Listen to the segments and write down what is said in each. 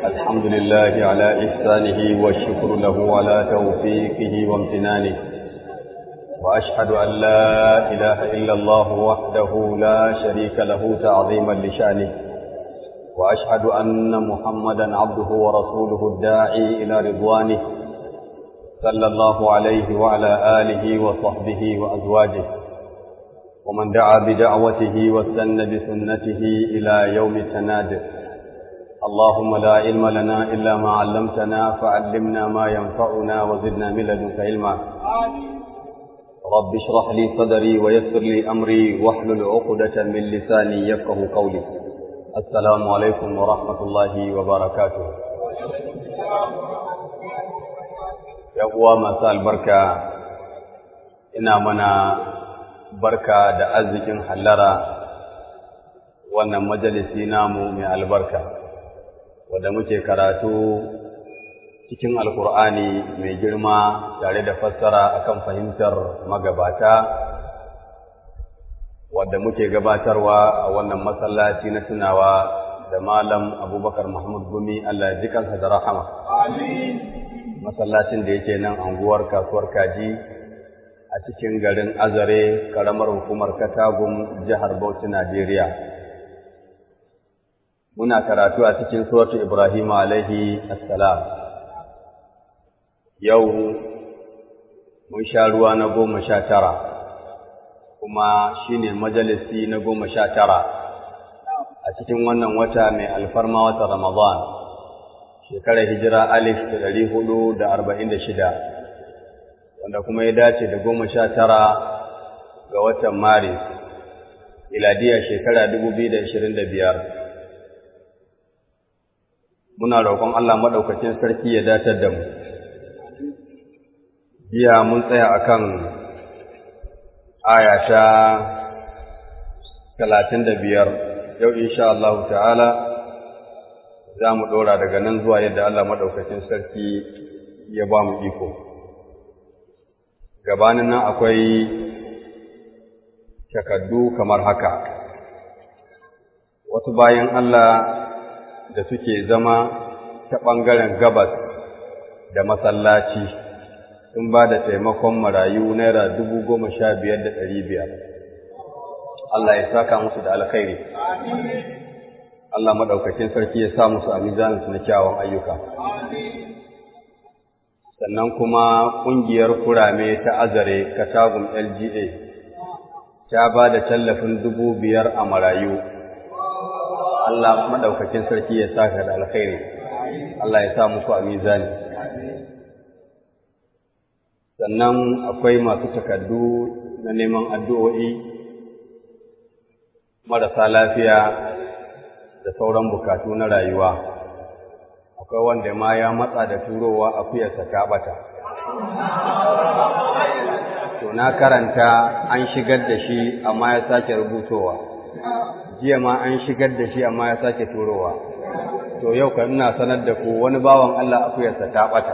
الحمد لله على إحسانه والشكر له على توفيقه وامتنانه وأشهد أن لا إله إلا الله وحده لا شريك له تعظيما لشأنه وأشهد أن محمدا عبده ورسوله الداعي إلى رضوانه صلى الله عليه وعلى آله وصحبه وأزواجه ومن دعا بدعوته واستنى بسنته إلى يوم التناد اللهم لا علم لنا إلا ما علمتنا فعلمنا ما ينفعنا وزدنا من لدنك علما رب اشرح لي صدري ويسر لي أمري واحلل عقدة من لساني يفقه قولي السلام عليكم ورحمة الله وبركاته يا uwa البركة ina mana barka da arzikin hallara wannan majalisi namu mai albarka wadda muke karatu cikin alkur'ani mai girma tare da fassara akan fahimtar magabata wadda muke gabatarwa a wannan masallaci na tunawa da malam abubakar muhammad gumi allah ji kansa da rahama masallacin da yake nan anguwar kasuwar kaji a cikin garin azare karamar hukumar katagum jihar bauchi najeriya muna karatu a cikin suratu ibrahim alaihi assalam yau mun sha ruwa na goma sha tara kuma shine majalisi na goma sha tara a cikin wannan wata mai alfarma wata ramadan shekarar hijira alif da ɗari hudu da arba'in da shida wanda kuma ya dace da goma sha tara ga watan maris iladiya shekara dubu biyu da ashirin da biyar muna roƙon Allah maɗaukacin sarki ya datar da mu jiya mun tsaya akan aya ta talatin da biyar yau insha Allah ta'ala za mu ɗora daga nan zuwa yadda Allah maɗaukacin sarki ya ba mu iko gabanin nan akwai takaddu kamar haka wasu bayan Allah da suke zama ta ɓangaren gabas da masallaci sun ba da taimakon marayu naira dubu goma sha biyar da ɗari biyar Allah ya saka musu da alkhairi Allah maɗaukakin sarki ya sa musu a mizaninsu na kyawun ayyuka sannan kuma ƙungiyar kurame ta azare katagun LGA ta ba da tallafin dubu biyar a marayu. Allah maɗaukakin sarki ya saka da alkhairi, Allah ya sa muku a mizani. Sannan akwai masu takardu na neman addu'o'i marasa lafiya da sauran bukatu na rayuwa. akwai wanda ma ya matsa da turowa akuyarsa ta bata. To na karanta an shigar da shi amma ya sake rubutowa, jiya ma an shigar da shi amma ya sake turowa. To yau kan ina sanar da ku wani bawan Allah akuyarsa ta bata.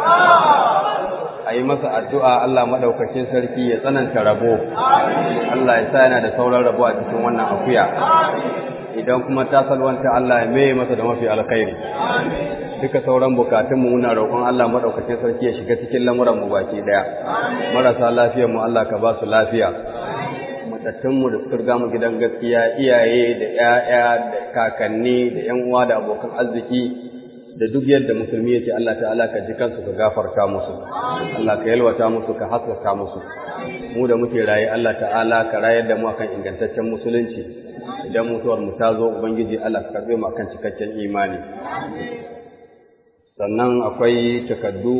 A yi masa addu'a Allah maɗaukakin sarki ya tsananta rabo, Allah ya sa yana da sauran rabo a cikin wannan akuya. idan kuma ta salwanta Allah ya mai masa da mafi alkhairi duka sauran bukatunmu muna roƙon Allah madaukakin sarki ya shiga cikin lamuran mu baki daya marasa lafiyar mu Allah ka ba su lafiya matattun mu da suka riga mu gidan gaskiya iyaye da ƴaƴa da kakanni da ƴan uwa da abokan arziki da duk yadda musulmi yake Allah ta'ala ka ji kansu ka gafarta musu Allah ka yalwata musu ka haskaka musu mu da muke raye Allah ta'ala ka rayar da mu akan ingantaccen musulunci idan mutuwar mu ta zo ubangiji Allah ka karbe mu akan cikakken imani sannan akwai takaddu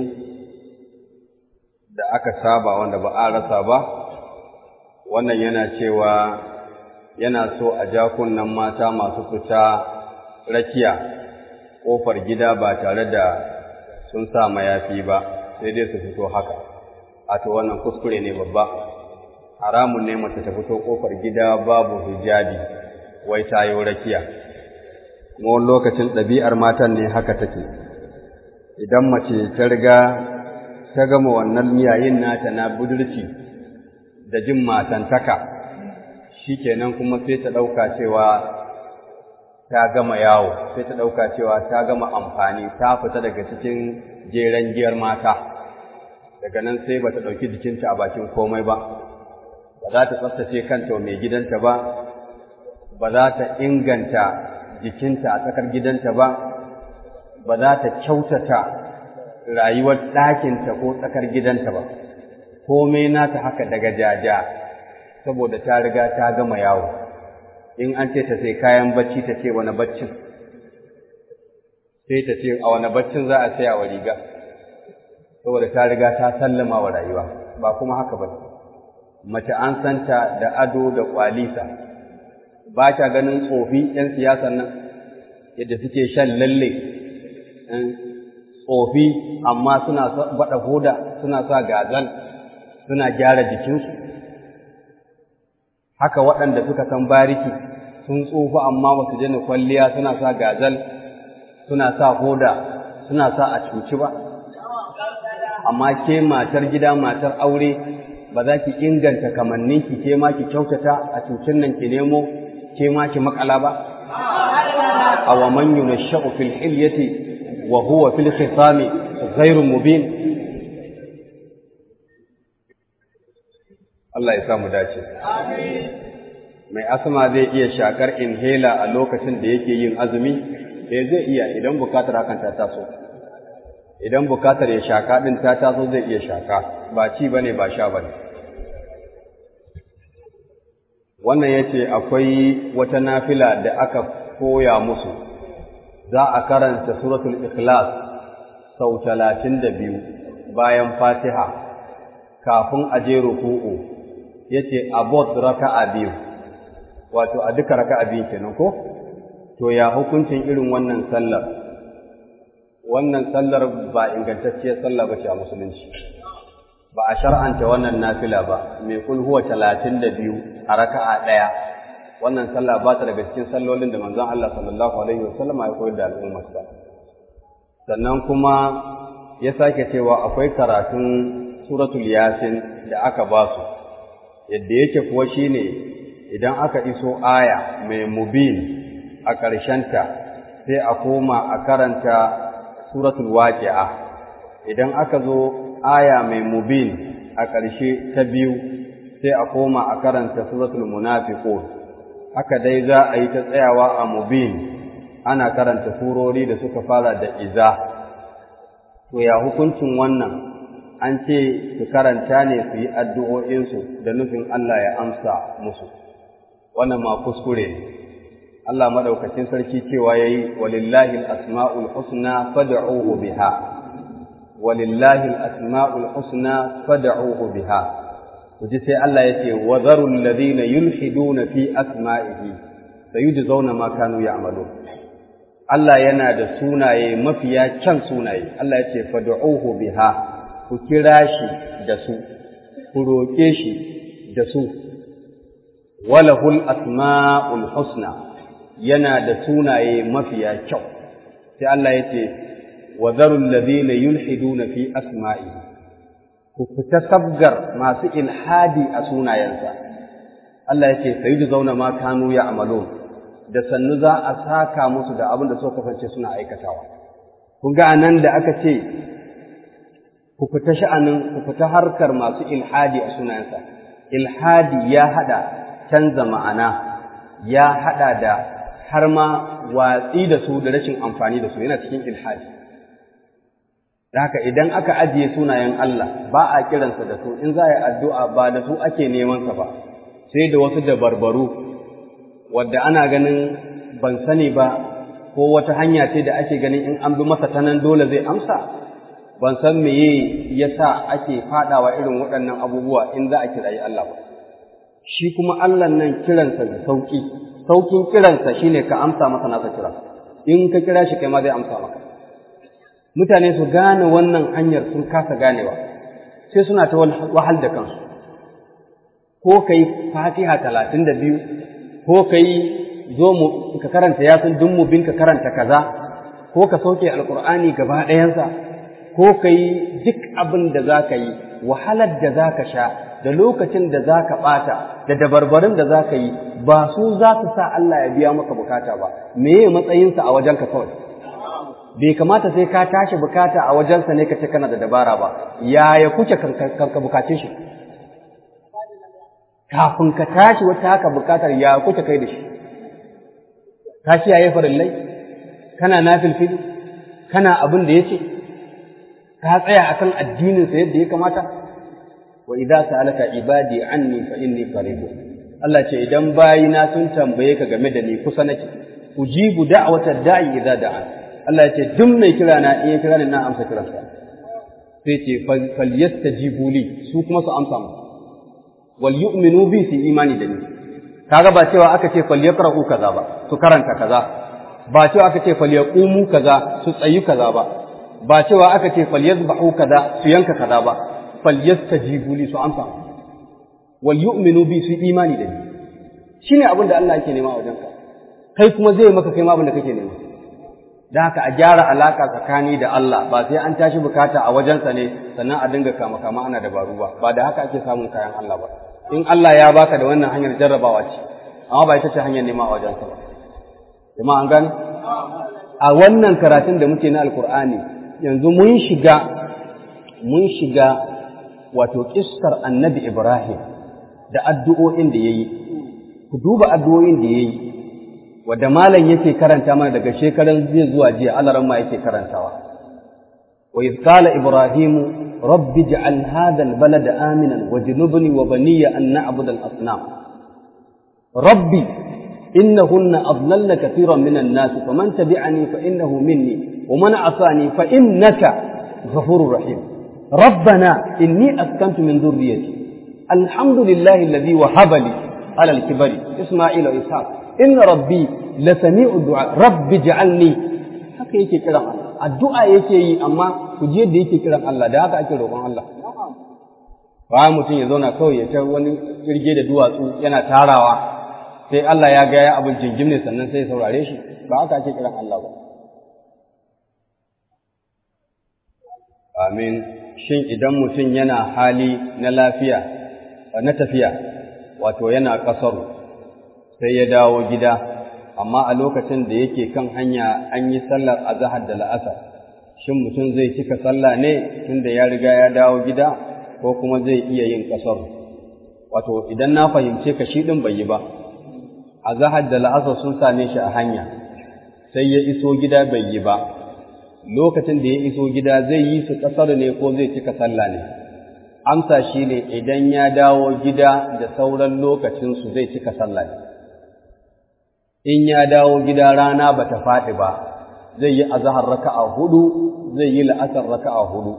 da aka saba wanda ba a rasa ba wannan yana cewa yana so a ja kunnen mata masu fita rakiya ƙofar gida ba tare da sun sa mayafi ba sai dai su fito haka a to wannan kuskure ne babba haramun ne mace ta fito ƙofar gida babu hijabi wai ta yi rakiya kuma wani lokacin ɗabi'ar matan ne haka take idan mace ta riga ta gama wannan miyayin nata na budurci da jin matantaka shikenan kuma sai ta ɗauka cewa ta gama yawo sai ta ɗauka cewa ta gama amfani ta fita daga cikin jeren giyar mata daga nan sai ba ta ɗauki jikinta a bakin komai ba ba za ta tsaftace kanta mai gidanta ba ba za ta inganta jikinta a tsakar gidanta ba ba za ta kyautata rayuwar ɗakinta ko tsakar gidanta ba komai nata haka daga jaja saboda ta riga ta gama yawo in an ce ta sai kayan bacci ta ce wani baccin sai ta ce a wani baccin za a saya wa riga saboda ta riga ta sallama wa rayuwa ba kuma haka ba mace an santa da ado da kwalisa ba ta ganin tsofi 'yan siyasan nan yadda suke shan lalle tsofi amma suna baɗa hoda suna sa gazal suna gyara jikinsu haka waɗanda suka san bariki sun tsufa amma ba su jini kwalliya suna sa gazal suna sa hoda suna sa a cuci ba amma ke matar gida matar aure ba za ki inganta kamanninki ke ma ki kyautata a cucin nan ki nemo ke ma ki makala ba aw man yunashau fil hilyati wa huwa fil khisami ghairu mubin Allah ya samu dace mai asma zai iya shakar inhaler a lokacin da yake yin azumi eh zai iya idan bukatar hakan ta taso idan bukatar ya shaka din ta taso zai iya shaka ba ci bane ba sha bane wannan yace akwai wata nafila da aka koya musu za a karanta suratul ikhlas sau talatin da biyu bayan fatiha kafin a je ruku'u yace abot raka'a biyu wato a duka raka'a biyu kenan ko to ya hukuncin irin wannan sallar wannan sallar ba ingantacciyar sallah bace a musulunci ba a shar'anta wannan nafila ba mai kul huwa 32 a raka'a daya wannan sallah ba ta daga cikin sallolin da manzon Allah sallallahu alaihi wasallam ya koyar da al'ummar sa sannan kuma ya sake cewa akwai karatun suratul yasin da aka ba su yadda yake kuwa shine idan aka iso aya mai mubin a ƙarshenta sai a koma a karanta suratul waqi'a idan aka zo aya mai mubin a ƙarshe ta biyu sai a koma a karanta suratul munafiqun haka dai za a yi ta tsayawa a mubin ana karanta surori da suka fara da iza to ya hukuncin wannan an ce su karanta ne su yi addu'o'insu da nufin Allah ya amsa musu wannan ma kuskure ne Allah madaukakin sarki cewa yayi walillahi al-asma'ul husna fad'uhu biha walillahi al-asma'ul husna fad'uhu biha kuji sai Allah yace wa zarul ladina yulhiduna fi asma'ihi sayujzauna ma kanu ya'malun Allah yana da sunaye mafiya kyan sunaye Allah yace fad'uhu biha ku kira shi da su ku roke shi da su walahul asma'ul husna yana da sunaye mafiya kyau sai Allah ya ce wa zarul ladina yulhiduna fi asma'i ku fita sabgar masu ilhadi a sunayensa Allah ya ce sayyidu zauna ma kanu ya'malun da sannu za a saka musu da abin da suka kasance suna aikatawa kun ga anan da aka ce ku fita sha'anin ku fita harkar masu ilhadi a sunayensa ilhadi ya hada canza ma'ana ya hada da har ma watsi da su da rashin amfani da su yana cikin ilhadi haka idan aka ajiye sunayen Allah ba a kiransa da su in za a yi addu'a ba da su ake neman sa ba sai da wasu dabarbaru wadda ana ganin ban sani ba ko wata hanya ce da ake ganin in an bi masa ta nan dole zai amsa ban san meye yasa ake fadawa irin waɗannan abubuwa in za a kirayi Allah ba shi kuma Allah nan kiransa da sauki saukin kiransa shine ka amsa masa nasa kira in ka kira shi kai ma zai amsa maka mutane su gane wannan hanyar sun kasa ganewa sai suna ta wahal da kansu ko ka yi fatiha talatin da biyu ko ka yi zo mu ka karanta yasin dun mu bin ka karanta kaza ko ka sauke alkur'ani gaba ɗayansa ko ka yi duk abin da za ka yi wahalar da za ka sha da lokacin da za ka ɓata da dabarbarin da za ka yi ba su za su sa Allah ya biya maka bukata ba meye matsayinsa a wajenka kawai bai kamata sai ka tashi bukata a wajensa ne ka ce kana da dabara ba yaya kuke ka bukace shi kafin ka tashi wata haka bukatar ya kuke kai da shi ka kiyaye farillai kana nafilfili kana abin da ya ce ka tsaya akan addininsa yadda ya kamata wa idza sa'alaka ibadi anni fa inni qarib Allah ce idan bayina sun tambaye ka game da ni kusa nake ujibu da'watad da'i idza da'a Allah ya ce duk mai kira na in kira ni na amsa kiransa sai ce falyastajibu li su kuma su amsa mu wal yu'minu bi su imani da ni kaga ba cewa aka ce falyaqra'u kaza ba su karanta kaza ba cewa aka ce falyaqumu kaza su tsayi kaza ba ba cewa aka ce falyazbahu kaza su yanka kaza ba falyastajibu li su amsa wal yu'minu bi su imani da ni shine abin da Allah yake nema a wajenka kai kuma zai maka kai ma abin da kake nema da haka a gyara alaka tsakani da Allah ba sai an tashi bukata a wajensa ne sannan a dinga kama kama ana dabaru ba ba da haka ake samun kayan Allah ba in Allah ya baka da wannan hanyar jarrabawa ce amma ba ita ce hanyar nema a wajensa ba kuma an gane a wannan karatun da muke na alkur'ani yanzu mun shiga mun shiga wato kissar annabi Ibrahim da addu'o'in da yayi ku duba addu'o'in da yayi wadda malam yake karanta mana daga shekaran zai zuwa jiya alaran ma yake karantawa wa idh qala ibrahimu rabbi ij'al hadha albalada aminan wajnubni wa baniya an na'budu al-asnam rabbi innahunna adlalna katiran min an-nas faman tabi'ani fa innahu minni wa man 'asani fa innaka ghafurur rahim ربنا إني أسكنت من ذريتي الحمد لله الذي وهب لي على الكبر إسماعيل وإسحاق إن ربي لسميع الدعاء رب اجعلني haka yake kiran Allah addu'a yake yi amma ku je da yake kiran Allah da haka ake roƙon Allah ba mutum ya zauna kawai ya ta wani kirge da duwatsu yana tarawa sai Allah ya ga ya abin jingim ne sannan sai ya saurare shi ba haka ake kiran Allah ba amin shin idan mutum yana hali na lafiya na tafiya wato yana kasaru sai ya dawo gida amma a lokacin da yake kan hanya an yi sallar azahar da la'asar shin mutum zai cika sallah ne tunda ya riga ya dawo gida ko kuma zai iya yin kasar wato idan na fahimce ka shi din bai yi ba azahar da la'asar sun same shi a hanya sai ya iso gida bai yi ba lokacin da ya iso gida zai yi su kasar ne ko zai cika sallah ne amsa shi ne idan ya dawo gida da sauran lokacinsu zai cika sallah ne in ya dawo gida rana ba ta faɗi ba zai yi azahar raka'a hudu zai yi la'asar raka'a hudu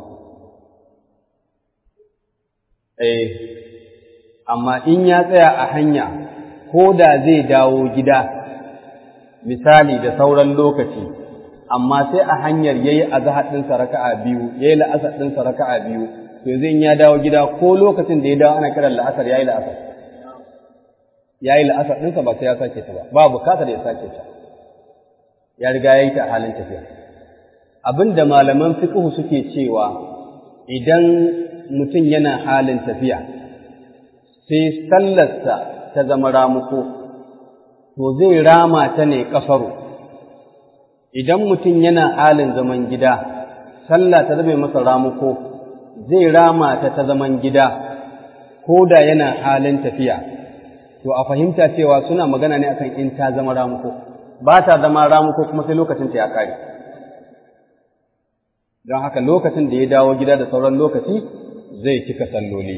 eh amma in ya tsaya a hanya ko da zai dawo gida misali da sauran lokaci amma sai a hanyar yayi azahar ɗinsa raka'a biyu yayi la'asar ɗinsa raka'a biyu to zai ya dawo gida ko lokacin da ya dawo ana kiran la'asar yayi la'asar ya yi la'asar ɗinsa ba sai ya sake ta ba ba bukatar ya sake ta ya riga ya yi ta a halin tafiya abin da malaman fiqhu suke cewa idan mutum yana halin tafiya sai sallarsa ta zama ramuko to zai rama ta ne ƙasaru idan mutum yana halin zaman gida sallah ta zama masa ramuko zai rama ta ta zaman gida ko da yana halin tafiya to a fahimta cewa suna magana ne akan in ta zama ramuko ba ta zama ramuko kuma sai lokacin ta ya kare don haka lokacin da ya dawo gida da sauran lokaci zai cika salloli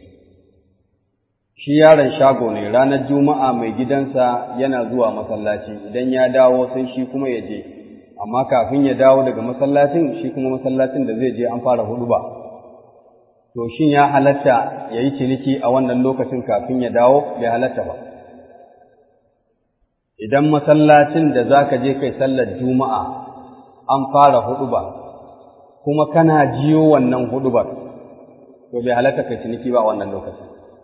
shi yaron shago ne ranar juma'a mai gidansa yana zuwa masallaci idan ya dawo sai shi kuma ya je amma kafin ya dawo daga masallacin shi kuma masallacin da zai je an fara hudu ba to shin ya halatta ya yi ciniki a wannan lokacin kafin ya dawo bai halatta ba idan masallacin da za ka je kai sallar juma'a an fara huduba kuma kana jiyo wannan hudubar to bai halatta kai ciniki ba a wannan lokacin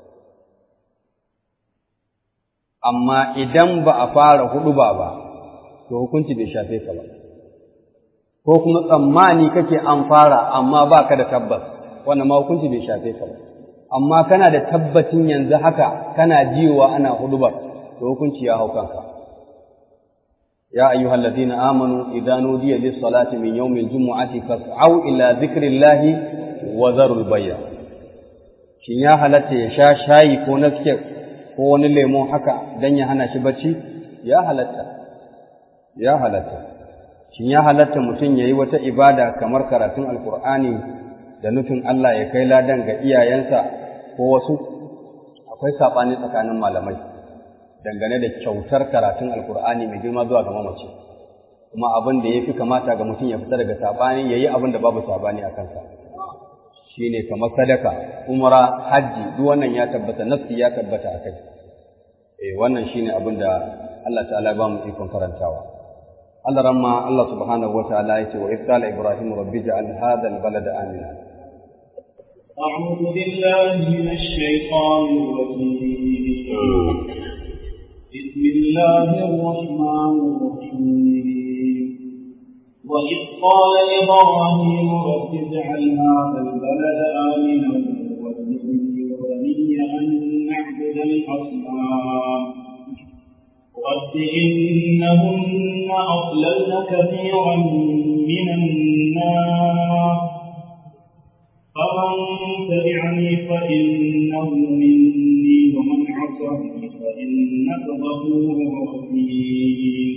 amma idan ba a fara huduba ba to hukunci bai shafe ka ba ko kuma tsammani kake an fara amma ba ka da tabbas wannan ma hukunci bai shafe ka ba amma kana da tabbacin yanzu haka kana jiwa ana hudubar to hukunci ya hau kanka ya ayyuhal ladina amanu idza nudiya lis salati min yawmil jumu'ati fas'au ila dhikrillahi wa dharul bay'a shin ya halatta ya sha shayi ko naske ko wani lemo haka dan ya hana shi bacci ya halatta ya halatta shin ya halatta mutum yayi wata ibada kamar karatun alqur'ani da nufin Allah ya kai ladan ga iyayensa ko wasu akwai saɓani tsakanin malamai dangane da kyautar karatun alkur'ani mai girma zuwa ga mamaci kuma abin da ya fi kamata ga mutum ya fita daga saɓani ya yi abin da babu saɓani a kansa shi ne kamar sadaka umara hajji duk wannan ya tabbata nafsi ya tabbata a kai eh wannan shi ne abin da Allah ta'ala ba mu ikon karantawa Allah ramma Allah subhanahu wa ta'ala ya ce wa ifqala ibrahim rabbi ja'al hadha al-balada amina أعوذ بالله من الشيطان الرجيم بسم الله الرحمن الرحيم وإذ قال إبراهيم رب اجعل هذا البلد آمنا واجنبني وبني أن نعبد الأصنام رب إنهن أضللن كثيرا من الناس فمن تبعني فإنه مني ومن عصاني فإنك غفور رحيم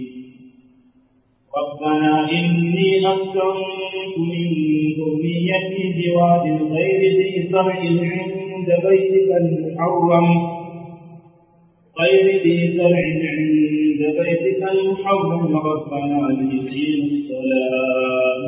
ربنا إني أسكنت من ذريتي بواد غير ذي زرع عند بيتك المحرم غير ذي زرع عند بيتك المحرم ربنا ليقيموا الصلاة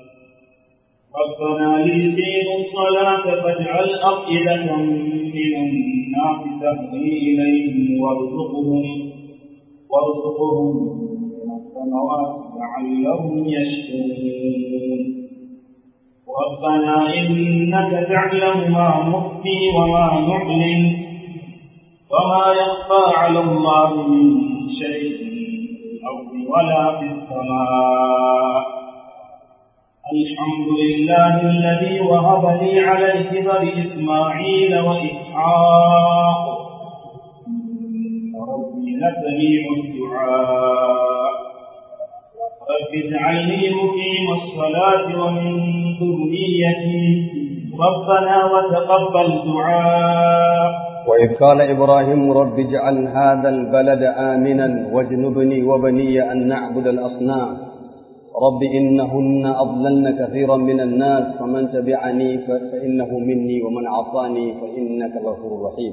ربنا ليقيموا الصلاة فاجعل أفئدة من الناس تهوي إليهم وارزقهم وارزقهم من الثمرات لعلهم يشكرون ربنا إنك تعلم ما نخفي وما نعلن وما يخفى على الله من شيء في الأرض ولا في السماء الحمد لله الذي وهب لي على الكبر إسماعيل وإسحاق ربي لسميع الدعاء رب اجعلني مقيم الصلاة ومن ذريتي ربنا وتقبل دعاء وإذ قال إبراهيم رب اجعل هذا البلد آمنا واجنبني وبني أن نعبد الأصنام رب إنهن أضللن كثيرا من الناس فمن تبعني فإنه مني ومن عصاني فإنك غفور رحيم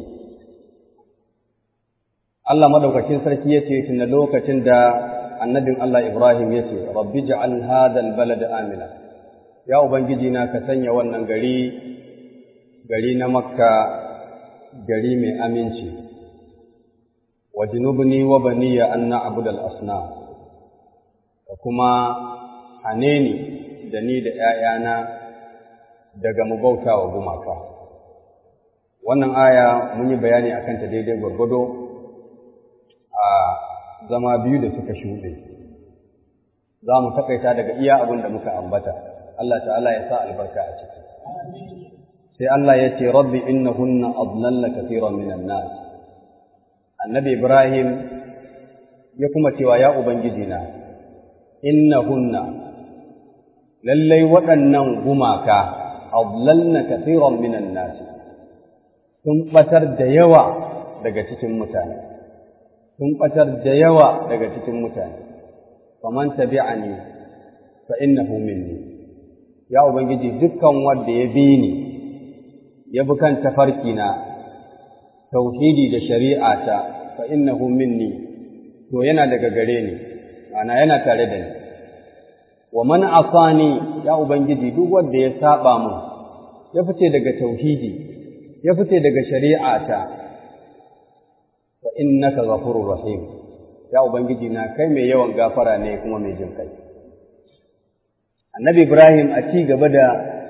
Allah madaukakin sarki yace tunda lokacin da annabin Allah Ibrahim yace rabbi ja'al hadha albalad amina ya ubangiji na ka sanya wannan gari gari na makka gari mai aminci wajnubni wa baniya an na'budu al-asnam da kuma hane ni da ni da ‘ya'yana daga mu bauta wa gumaka. Wannan aya mun yi bayani a kanta daidai gwargwado a zama biyu da suka shuɗe. Za mu taƙaita daga iya abin da muka ambata, Allah ta'ala ya sa albarka a ciki. Sai Allah ya ce, Rabbi inna hunna adnalla kafiran minan nas. Annabi Ibrahim ya kuma cewa ya Ubangiji na, innahunna lallai waɗannan gumaka adlalna kathiran minan nas sun batar da yawa daga cikin mutane sun batar da yawa daga cikin mutane faman tabi'ani fa innahu minni ya ubangiji dukkan wanda ya bi ni ya bi kan tafarki na tauhidi da shari'ata fa innahu minni to yana daga gare ni ana yana tare da ni wa man asani ya ubangiji duk wanda ya saba mu ya fice daga tauhidi ya fice daga shari'ata fa innaka ghafurur rahim ya ubangiji na kai mai yawan gafara ne kuma mai jin kai annabi ibrahim a ci gaba da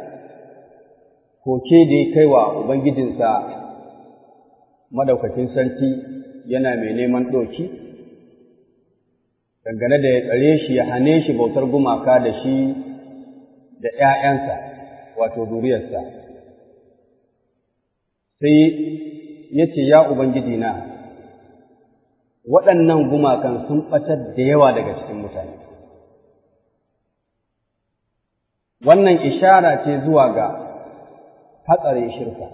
koke da ya kai wa ubangijinsa madaukakin sarki yana mai neman ɗoki dangane da ya tsare shi ya hane shi bautar gumaka da shi da ‘ya'yansa, wato duriyarsa. sai ya ce ya ubangiji na waɗannan gumakan sun ɓatar da yawa daga cikin mutane wannan ishara ce zuwa ga hatsarin shirka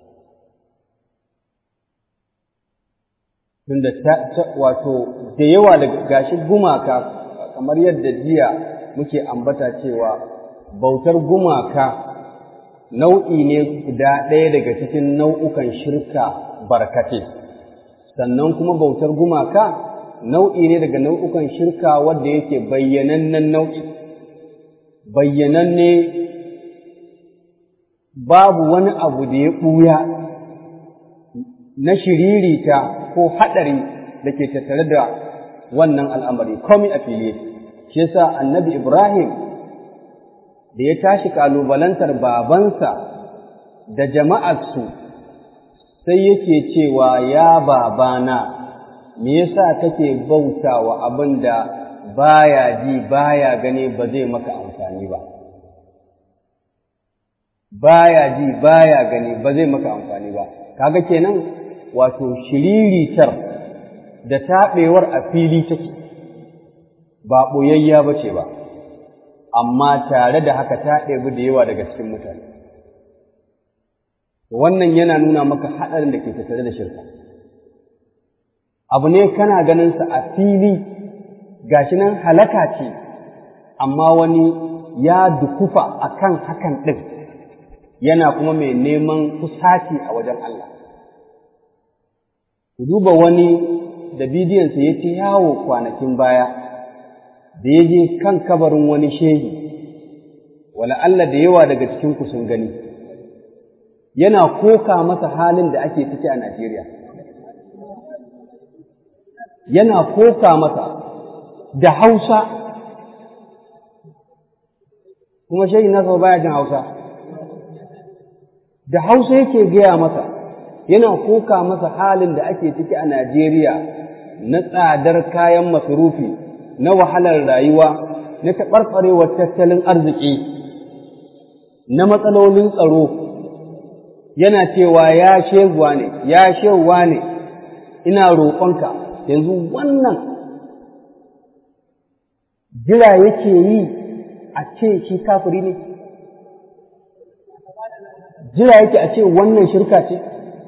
tunda wato da yawa daga gashi gumaka kamar yadda jiya muke ambata cewa bautar gumaka nau'i ne guda ɗaya daga cikin nau'ukan shirka barkate sannan kuma bautar gumaka nau'i ne daga nau'ukan shirka wadda yake bayyanannen nau'i bayyananne babu wani abu da ya ɓuya na shiririta ko haɗari da ke tattare da wannan al'amari komai a fili shi yasa annabi ibrahim da ya tashi kalubalantar babansa da jama'arsu sai yake cewa ya babana me yasa kake bautawa abin da baya ji baya gani ba zai maka amfani ba baya ji baya gani ba zai maka amfani ba kaga kenan wato shiriritar da taɓewar a fili take ba ɓoyayya ba ce ba amma tare da haka ta ɗebi da yawa daga cikin mutane wannan yana nuna maka haɗarin da ke tattare da shirka abu ne kana ganinsa a fili gashi nan halaka ce amma wani ya dukufa a kan hakan ɗin yana kuma mai neman kusaci a wajen Allah ku duba wani da bidiyonsa ya ce yawo kwanakin baya da ya je kan kabarin wani shehi wala Allah da yawa daga cikinku sun gani yana koka masa halin da ake ciki a Najeriya yana koka masa da Hausa kuma shehi nasa baya jin Hausa da Hausa yake gaya masa yana koka masa halin da ake ciki a Najeriya na tsadar kayan masarufi na wahalar rayuwa na taɓarɓarewar tattalin arziki na matsalolin tsaro yana cewa ya sheguwa ne ya sheguwa ne ina roƙonka yanzu wannan jira yake yi a ce shi kafiri ne jira yake a ce wannan shirka ce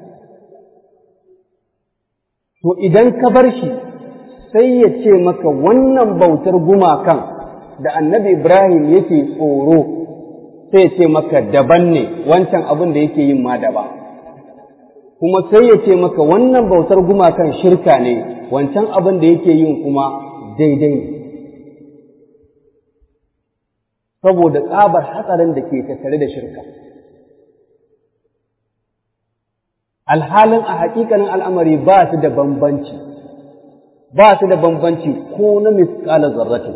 to idan ka bar shi sai ya ce maka wannan bautar gumakan da annabi Ibrahim yake tsoro sai ya ce maka daban ne wancan abin da yake yin ma daba kuma sai ya ce maka wannan bautar gumakan shirka ne wancan abin da yake yin kuma daidai ne saboda tsabar hatsarin da ke tattare da shirka alhalin a hakikanin al'amari ba su da bambanci ba su da bambanci ko na misƙalar zarrati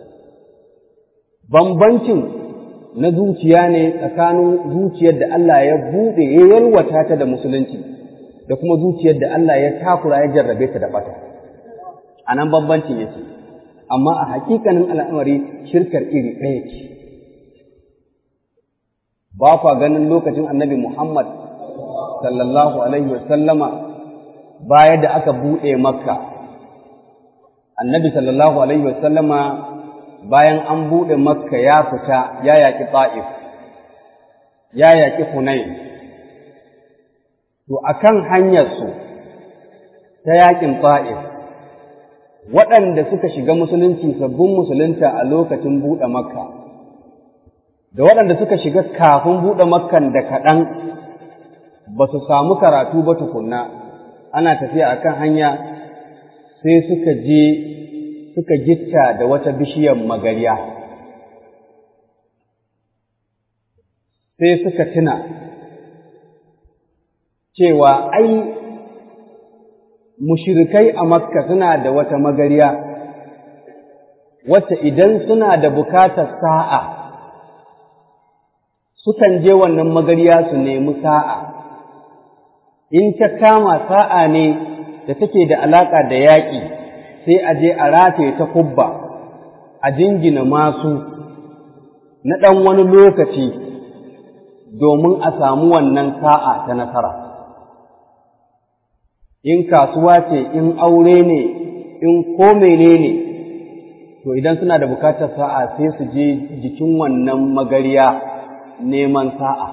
bambancin na zuciya ne tsakanin zuciyar da Allah ya buɗe ya yalwata ta da musulunci da kuma zuciyar da Allah ya takura ya jarrabe ta da ɓata a nan bambancin yake amma a hakikanin al'amari shirkar iri ɗaya ce ba kwa ganin lokacin annabi Muhammad sallallahu alaihi wasallama baya da aka buɗe makka annabi sallallahu alaihi wasallama bayan an buɗe makka ya fita ya yaƙi ta'if ya yaƙi hunain to akan hanyarsu ta yaƙin ta'if waɗanda suka shiga musulunci sabbin musulunta a lokacin buɗe makka da waɗanda suka shiga kafin buɗe makkan da kaɗan ba su samu karatu ba tukunna ana tafiya akan hanya sai suka je suka gitta da wata bishiyar magariya sai suka tuna cewa ai mushirikai a makka suna da wata magariya wacce idan suna da bukatar sa'a sukan je wannan magariya su nemi sa'a in ta kama sa'a ne da take da alaƙa da yaƙi sai a je a rataye ta kubba a jingina masu na ɗan wani lokaci domin a samu wannan sa'a ta nasara in kasuwa ce in aure ne in ko menene to idan suna da bukatar sa'a sai su je jikin wannan magariya neman sa'a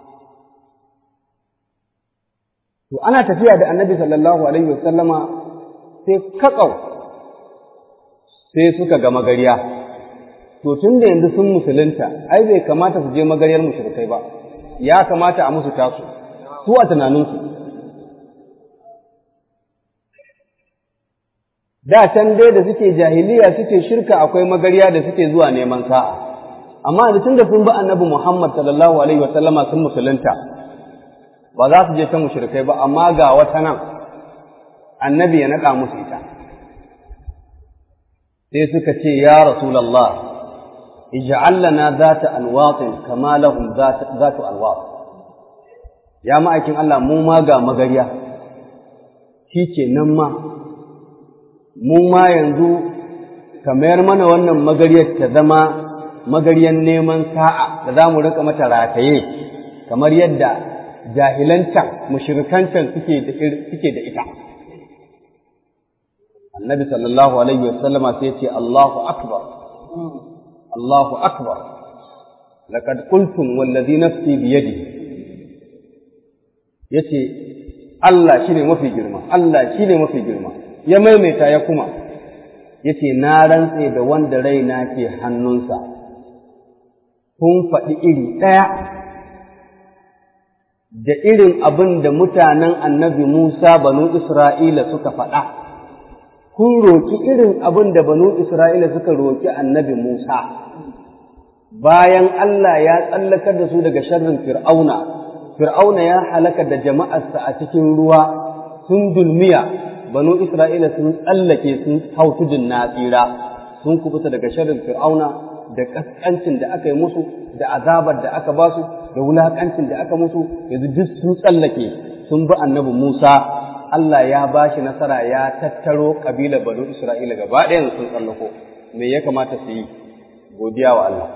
to ana tafiya da annabi sallallahu alaihi wasallama sai kakau sai suka ga magariya to tun da yanzu sun musulunta ai bai kamata su je magariyar mushrikai ba ya kamata a musu tasu su a tunaninsu da can dai da suke jahiliya suke shirka akwai magariya da suke zuwa neman sa'a amma da tun da sun bi annabi Muhammad sallallahu alaihi wasallama sun musulunta ba za su je ta mushrikai ba amma ga wata nan annabi ya naɗa musu ita sai suka ce ya rasulullah ij'al lana zata alwatin kama lahum zatu alwat ya ma'aikin Allah mu ma ga magariya shi ke nan ma mu ma yanzu ka mayar mana wannan magariyar ta zama magariyar neman sa'a da za mu rika mata rataye kamar yadda jahilancan mushrikancan suke da ita annabi sallallahu alaihi wasallama sai ce Allahu akbar Allahu akbar laqad qultum wallazi nafsi bi yadihi yace Allah shine mafi girma Allah shine mafi girma ya maimaita ya kuma yace na rantse da wanda raina ke hannunsa kun faɗi iri ɗaya da irin abin da mutanen annabi Musa banu Isra'ila suka faɗa kun roki irin abin da banu Isra'ila suka roki annabi Musa bayan Allah ya tsallakar da su daga sharrin Fir'auna Fir'auna ya halaka da jama'arsa a cikin ruwa sun dulmiya banu Isra'ila sun tsallake sun hau tudun na tsira sun kubuta daga sharrin Fir'auna da kaskancin da aka yi musu da azabar da aka ba su da wulakancin da aka musu yanzu duk sun tsallake sun bi annabi Musa Allah ya ba shi nasara ya tattaro kabilar banu Isra'ila gaba ɗayan sun tsallako me ya kamata su yi godiya wa Allah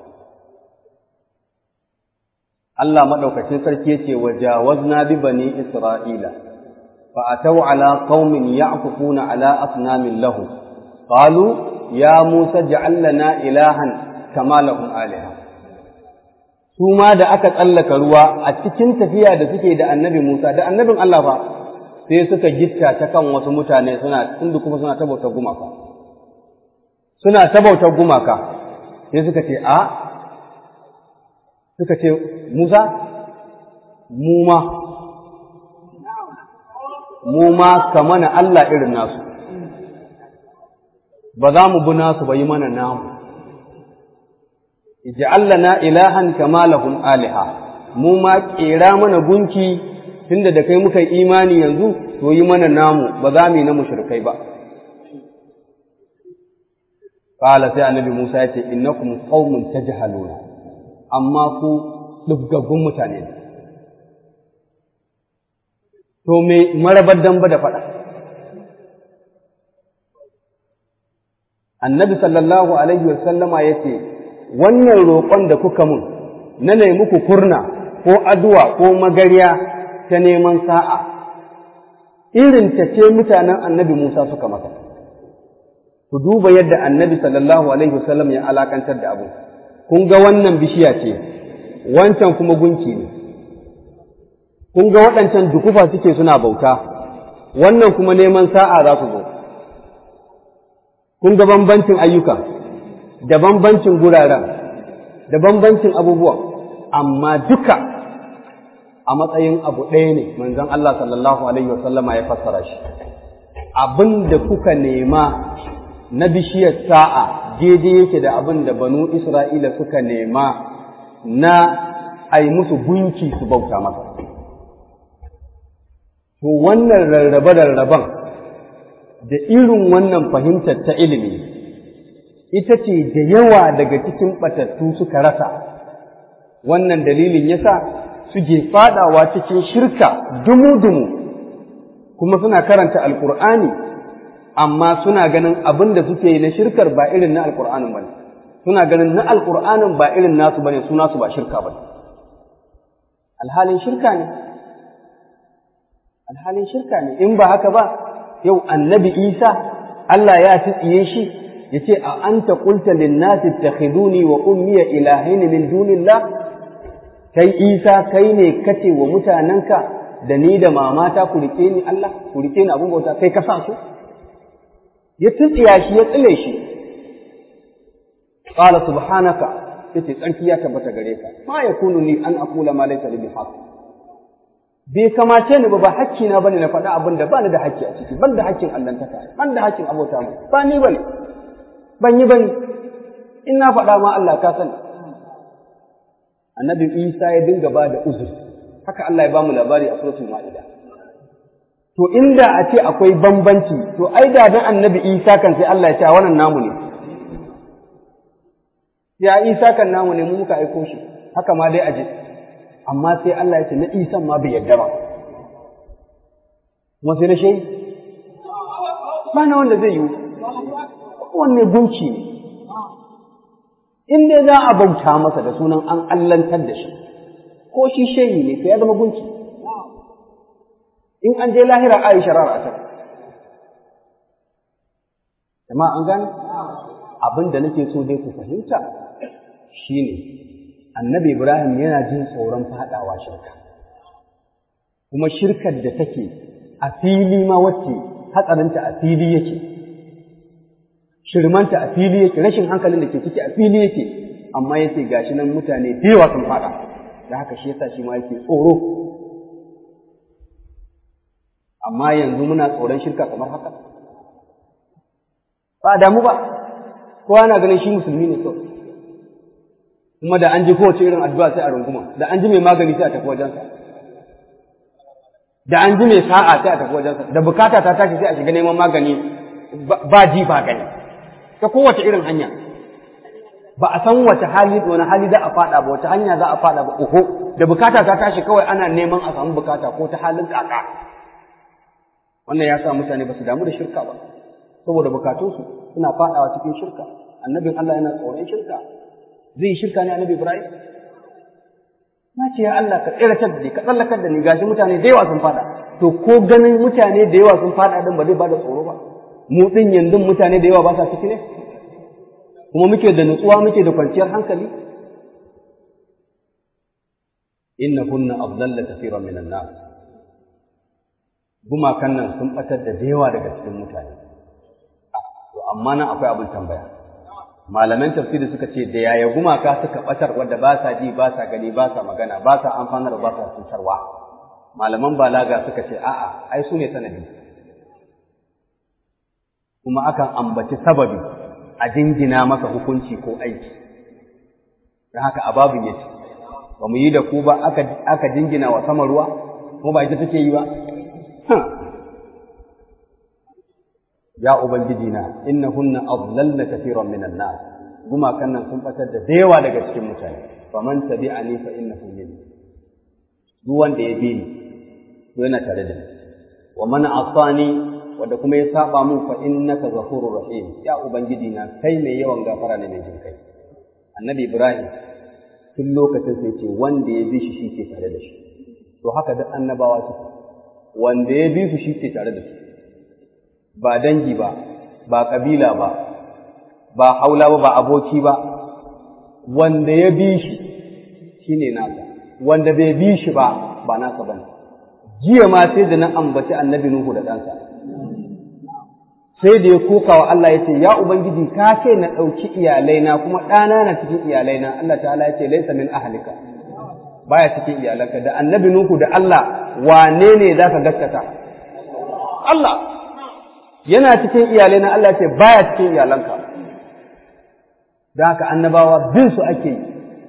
Allah maɗaukacin sarki yace wajawazna bi bani Isra'ila fa ataw ala qaumin ya'kufuna ala asnamin lahum qalu ya Musa ij'al lana ilahan kama lahum aliha su ma da aka tsallaka ruwa a cikin tafiya da suke da annabi Musa da annabin Allah fa sai suka gitta ta kan wasu mutane suna tunda kuma suna tabautar gumaka suna tabautar gumaka sai suka ce a suka ce Musa, mu ma, mu ma ka mana Allah irin nasu, ba za mu bi nasu ba yi mana namu. Iji Allah na ilahan kama lahum aliha, mu ma ƙera mana gunki tunda da kai muka imani yanzu, to yi mana namu ba za mu yi na mushrikai ba. Kala sai annabi Musa ya ce, Innakum qaumun tajhaluna amma ku ɗuggaggun mutane ne. To me marabar damba da faɗa? Annabi sallallahu Alaihi wasallama ya ce, Wannan roƙon da kuka mun, na ne muku kurna ko aduwa ko magariya ta neman sa'a, irin ta ce mutanen annabi Musa suka maka. Ku duba yadda annabi sallallahu Alaihi wasallam ya alakantar da abu. kun ga wannan bishiya ce, wancan kuma gunki ne, kun ga waɗancan dukufa suke suna bauta, wannan kuma neman sa'a za su zo. Kun ga bambancin ayyuka, da bambancin guraren, da bambancin abubuwan, amma duka a matsayin abu ɗaya ne manzon Allah sallallahu Alaihi wasallama ya fassara shi. Abin da kuka nema na bishiyar sa'a daidai yake da abin da banu Isra'ila suka nema na a yi musu gunki su bauta masa. To wannan rarrabe-rarraben da irin wannan fahimtar ta ilimi, ita ce da yawa daga cikin ɓatattu suka rasa, wannan dalilin yasa suke faɗawa cikin shirka dumu-dumu, kuma suna karanta Alƙur'ani. amma suna ganin abin da suke yi na shirkar ba irin na alƙur'anin ba ne suna ganin na alƙur'anin ba irin nasu ba ne su nasu ba shirka ba ne alhalin shirka ne alhalin shirka ne in ba haka ba yau annabi isa Allah ya tsiye shi ya ce a anta qulta lin-nasi ittakhiduni wa ummiya ilahain min dunillah kai isa kai ne kace wa mutanenka da ni da mamata ku rike ni Allah ku rike ni abun bauta kai ka sa su ya tsiya shi ya tsile shi qala subhanaka yace tsarki ya tabbata gare ka ma yakunu ni an aqula ma laysa li bihaq bai kamace ni ba ba hakki na bane na faɗa abin da bani da hakki a ciki ban da hakkin allantaka ban da hakkin abota mu ba ni bane ban yi bane in na faɗa ma Allah ka sani annabi Isa ya dinga ba da uzur haka Allah ya ba mu labari a suratul Ma'ida to inda a ce akwai bambanci to ai da dan annabi Isa kan sai Allah ya ce wannan namu ne ya Isa kan namu ne mu muka aiko shi haka ma dai aje amma sai Allah ya ce na Isa ma bai yarda ba kuma sai na shehi ba na wanda zai yi wanne gunci ne in dai za a bauta masa da sunan an allantar da shi ko shi shehi ne sai ya zama gunci in an je lahira a yi sharar a can jama'a an gane abin da nake so dai ku fahimta shine annabi ibrahim yana jin tsoron fadawa shirka kuma shirkar da take a fili ma wacce hatsarinta a fili yake shirmanta a fili yake rashin hankalin da ke ciki a fili yake amma yace gashi nan mutane da yawa sun fada da haka shi yasa shi ma yake tsoro amma yanzu muna tsoron shirka kamar haka ba damu ba kowa na ganin shi musulmi ne kawai kuma da an ji kowace irin addu'a sai a runguma da an ji mai magani sai a tafi wajensa da an ji mai sa'a sai a tafi wajensa da bukata ta tashi sai a shiga neman magani ba ji ba gani ta kowace irin hanya ba a san wace hali wani hali za a fada ba wace hanya za a fada ba oho da bukata ta tashi kawai ana neman a samu bukata ko ta halin kaka wannan ya sa mutane ba su damu da shirka ba saboda bukatunsu suna fadawa cikin shirka annabin Allah yana tsoron shirka zai yi shirka ne annabi Ibrahim na ce ya Allah ka tsiratar da ni ka tsallakar da ni gashi mutane da yawa sun fada to ko ganin mutane da yawa sun fada din ba zai bada tsoro ba mu din yanzu mutane da yawa ba sa ciki ne kuma muke da nutsuwa muke da kwanciyar hankali innahunna adalla kathiran minan nas gumakan nan sun batar da yawa daga cikin mutane to amma nan akwai abin tambaya malaman tafsiri suka ce da yaya gumaka suka batar wanda ba sa ji ba sa gani ba sa magana ba sa amfanar ba sa cutarwa malaman balaga suka ce a'a ai su ne sanadi kuma akan ambaci sababi a jingina masa hukunci ko aiki don haka ababin ya ce ba mu yi da ku ba aka jingina wa sama ruwa ko ba ita take yi ba ya ubangiji na innahunna adlalna kathiran minan nas gumakan nan sun batar da yawa daga cikin mutane faman tabi'ani fa innahu minni duk wanda ya bi ni to yana tare da ni wa man asani wanda kuma ya saba mun fa innaka ghafurur rahim ya ubangiji na kai mai yawan gafara ne mai jin kai annabi ibrahim tun lokacin sai ce wanda ya bi shi shi ke tare da shi to haka duk annabawa suke wanda ya bi su shi ke tare da su ba dangi ba ba kabila ba ba haula ba ba aboki ba wanda ya bi shi shine nasa wanda bai bi shi ba ba nasa bane jiya ma sai da na ambaci annabi nuhu da ɗansa sai da ya koka wa Allah ya ce ya ubangiji ka ce na ɗauki iyalaina kuma ɗana na cikin iyalaina Allah ta'ala ya ce laisa min ahlika baya cikin iyalanka da annabi nuhu da Allah wane ne zaka gaskata Allah yana cikin iyalaina Allah ya ce baya cikin iyalanka da haka annabawa bin su ake yi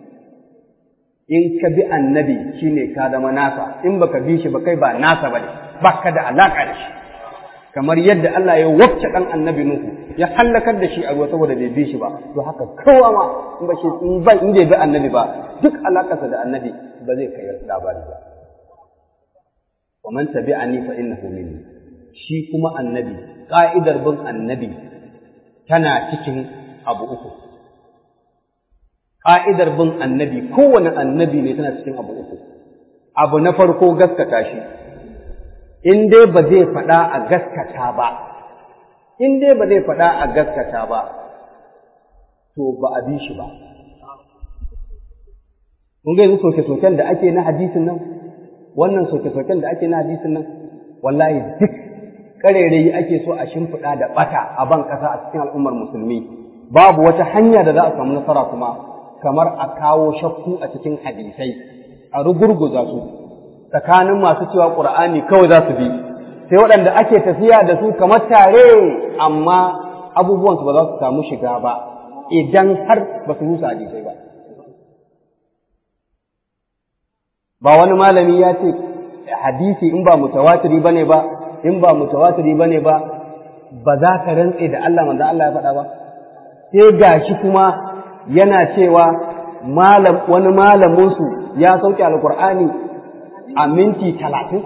in ka bi annabi shine ka zama nasa in baka bi shi ba kai ba nasa bane baka da alaka da shi kamar yadda Allah ya wacce dan annabi Nuhu ya halakar da shi a ruwa saboda bai bi shi ba to haka kowa ma in ba shi in ba in bai bi annabi ba duk alakarsa da annabi ba zai kai labari ba wa man tabi'ani fa innahu minni shi kuma annabi ka'idar bin annabi tana cikin abu uku ƙa'idar bin annabi kowane annabi ne tana cikin abu uku abu na farko gaskata shi in dai ba zai faɗa a gaskata ba in dai ba zai faɗa a gaskata ba to ba a bi shi ba kun ga yanzu soke-soken da ake na hadisin nan wannan soke-soken da ake na hadisin nan wallahi duk ƙarairayi ake so a shimfiɗa da ɓata a ban ƙasa a cikin al'ummar musulmi babu wata hanya da za a samu nasara kuma kamar a kawo shakku a cikin hadisai a rugurguza su tsakanin masu cewa ƙur'ani kawai za su bi sai waɗanda ake tafiya da su kamar tare amma abubuwansu ba za su samu shiga ba idan har ba su rusa hadisai ba ba wani malami ya ce hadisi in ba mutawatiri bane ba in ba mutawatiri bane ba ba za ka rantse da Allah manzo Allah ya faɗa ba sai gashi kuma yana cewa malam wani malamin su ya sauke alqur'ani a minti talatin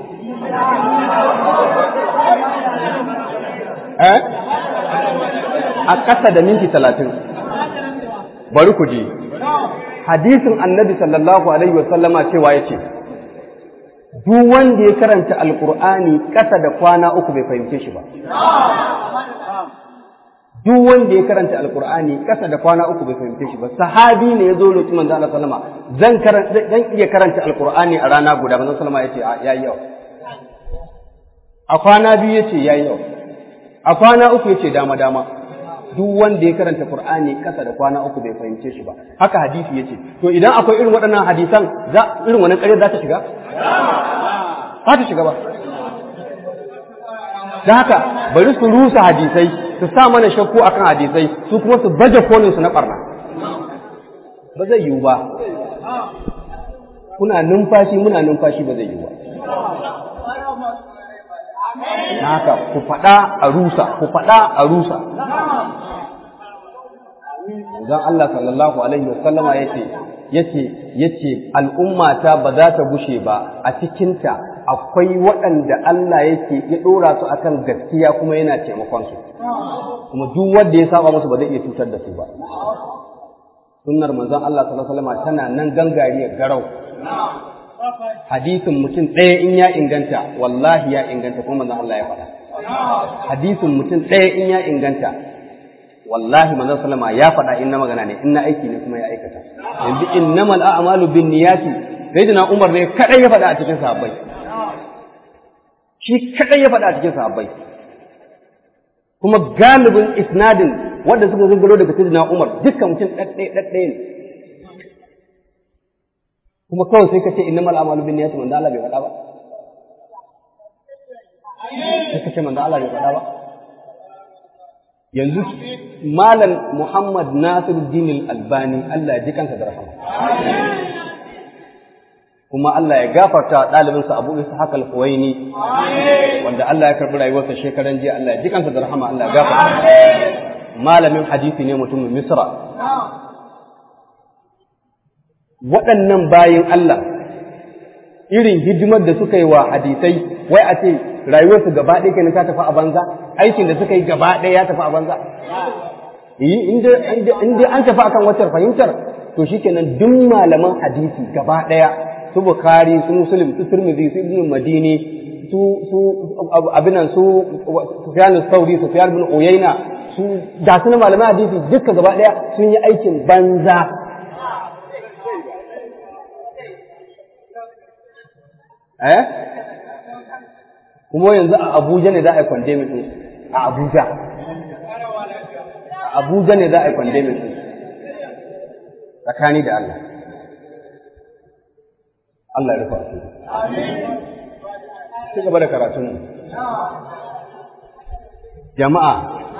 eh a ƙasa da minti talatin bari ku ji hadisin annabi sallallahu alaihi wa sallama cewa yace duk wanda ya karanta alqur'ani ƙasa da kwana uku bai fahimce shi ba duk wanda ya karanta alqur'ani ƙasa da kwana uku bai fahimce shi ba sahabi ne ya zo lokacin manzo Allah sallama zan karanta zan iya karanta alqur'ani a rana guda manzo sallama yace yayi yau a kwana biyu yace yayi yau a kwana uku yace dama dama duk wanda ya karanta Qur'ani kasa da kwana uku bai fahimce shi ba haka hadisi yace to idan akwai irin waɗannan hadisan za irin wannan ƙarya za ta shiga za ta shiga ba da haka bari su rusa hadisai su sa mana shakku akan hadisai su kuma su baje kolin su na barna ba zai yiwu ba kuna numfashi muna numfashi ba zai yiwu ba haka ku faɗa a rusa ku faɗa a rusa Zan Allah sallallahu alaihi wasallama yace yace yace al'ummata ba za ta gushe ba a cikinta akwai waɗanda Allah yake ya ɗora su akan gaskiya kuma yana taimakon su kuma duk wanda ya saba musu ba zai iya cutar da su ba sunnar manzon Allah sallallahu alaihi wasallama tana nan gangariya garau hadisin mutum ɗaya in ya inganta wallahi ya inganta kuma manzon Allah ya faɗa hadisin mutum ɗaya in ya inganta wallahi manzon sallama ya faɗa in na magana ne in na aiki ne kuma ya aikata yanzu innamal a'malu bin niyati sayyidina Umar ne kadai ya faɗa a cikin sahabbai shi kadai ya faɗa a cikin sahabbai kuma galibin isnadin wanda suka gangaro daga sayyidina Umar dukkan mutum ɗaɗɗaya ɗaɗɗaya ne kuma kawai sai ka ce innamal a'malu bin niyyati manzo Allah bai faɗa ba sai ka ce manzo Allah bai faɗa ba yanzu malam Muhammad Nasiruddin Al-Albani Allah ya ji kansa da rahama kuma Allah ya gafarta ɗalibinsa Abu Ishaq Al-Huwaini wanda Allah ya karɓi rayuwarsa shekaran jiya Allah ya ji kansa da rahama Allah ya gafarta malamin hadisi ne mutumin Misra waɗannan bayin Allah irin hidimar da suka yi wa hadisai wai a ce rayuwarsu gaba ɗaya kenan ta tafi a banza aikin da suka yi gaba ɗaya ya tafi a banza in dai an tafi akan wacce fahimtar to shikenan duk malaman hadisi gaba ɗaya su bukari su muslim su turmizi su ibn madini su su abinan su sufyan sauri sufyan bin uyayna su da su malaman hadisi duka gaba ɗaya sun yi aikin banza eh kuma yanzu a Abuja ne za a yi kwandemin ɗin a Abuja a Abuja ne za a yi kwandemin ɗin tsakani da Allah Allah ya rufa su ci gaba da karatun jama'a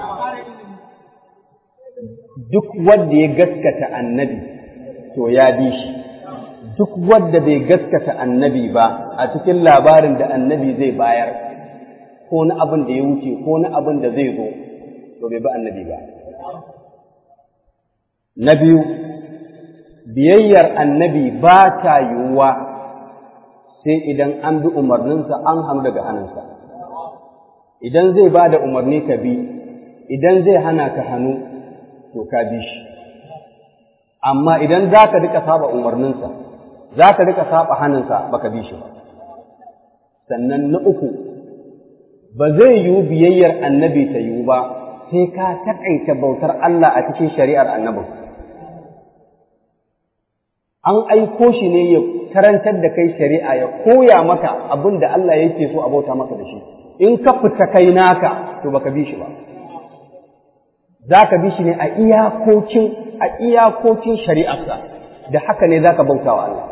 duk wanda ya gaskata annabi to ya bi shi duk wadda bai gaskata annabi ba a cikin labarin da annabi zai bayar ko na abin da ya wuce ko na abin da zai zo to bai bi annabi ba na biyu biyayyar annabi ba ta yiwuwa sai idan an bi umarninsa an hannu daga hannunsa idan zai ba da umarni ka bi idan zai hana ka hannu to ka bi shi amma idan za ka rika saba umarninsa za ka rika saba hannunsa baka bi shi ba sannan na uku ba zai yiwu biyayyar annabi ta yiwu ba sai ka taƙaita bautar Allah a cikin shari'ar annabin. An aiko shi ne ya karantar da kai shari'a ya koya maka abin da Allah yake so a bauta maka da shi. In ka fita kai naka, to baka bi shi ba. Za ka bi shi ne a iyakokin a iyakokin shari'arsa, da haka ne za ka bauta wa Allah.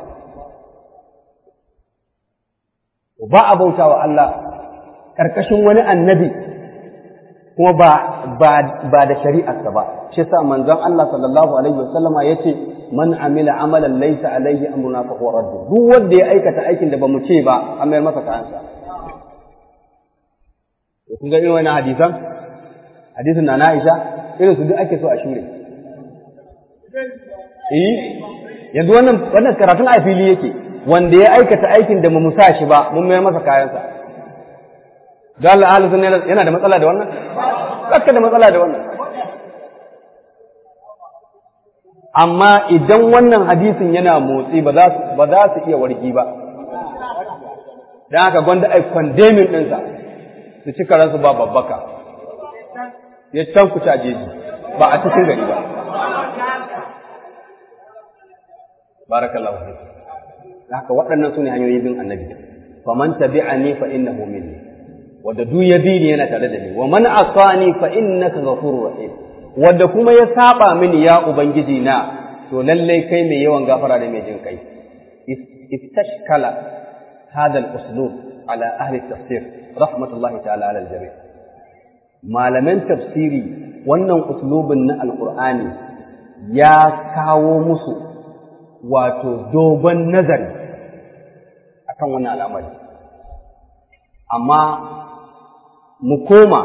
Ba a bauta wa Allah ƙarƙashin wani annabi kuma ba ba da shari'arsa ba shi yasa manzon Allah sallallahu alaihi wasallama yace man amila amalan laysa alaihi amruna fa huwa radd duk wanda ya aikata aikin da bamu ce ba an mayar masa kayansa to kun ga irin wannan hadisan hadisin na Aisha irin su duk ake so a shure eh yanzu wannan wannan karatun a fili yake wanda ya aikata aikin da mu sa shi ba mun mayar masa kayansa da Allah ahli sunna yana da matsala da wannan baka da matsala da wannan amma idan wannan hadisin yana motsi ba za su ba za su iya wargi ba dan haka gwanda ai condemning ɗinsa su ci karansu ba babbaka ya can ku jeji ba a cikin gari ba barakallahu fiik haka waɗannan su ne hanyoyin bin annabi faman tabi'ani fa innahu minni wanda duk ya bi ni yana tare da ni wa man asani fa innaka ghafurur rahim wanda kuma ya saba mini ya ubangiji na to lalle kai mai yawan gafara da mai jin kai istashkala hadha al-uslub ala ahli tafsir rahmatullahi ta'ala ala al-jami' malaman tafsiri wannan uslubin na alqur'ani ya kawo musu wato dogon nazari akan wannan al'amari amma mu koma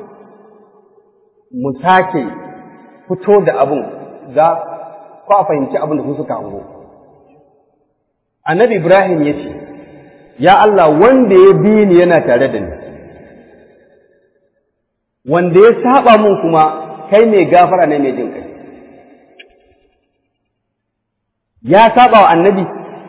mu sake fito da abin za ku a fahimci abin da su suka hango. Annabi Ibrahim ya ce, Ya Allah wanda ya bi ni yana tare da ni, wanda ya saba mun kuma kai mai gafara ne mai jin kai. Ya saba wa annabi,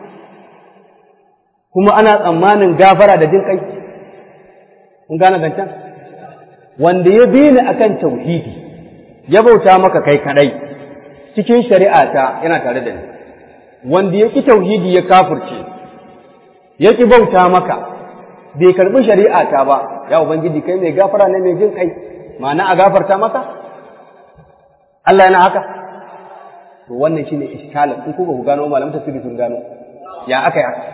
kuma ana tsammanin gafara da jin kai. kun gane zancen wanda ya bi ni akan tauhidi ya bauta maka kai kadai cikin shari'ata yana tare da ni wanda ya ki tauhidi ya kafirce ya ki bauta maka bai karbi shari'ata ba ya ubangiji kai mai gafara ne mai jin kai ma'ana a gafarta maka Allah yana haka to wannan shine iskalin in ku ba ku gano malamin tafsiri sun gano ya aka yi haka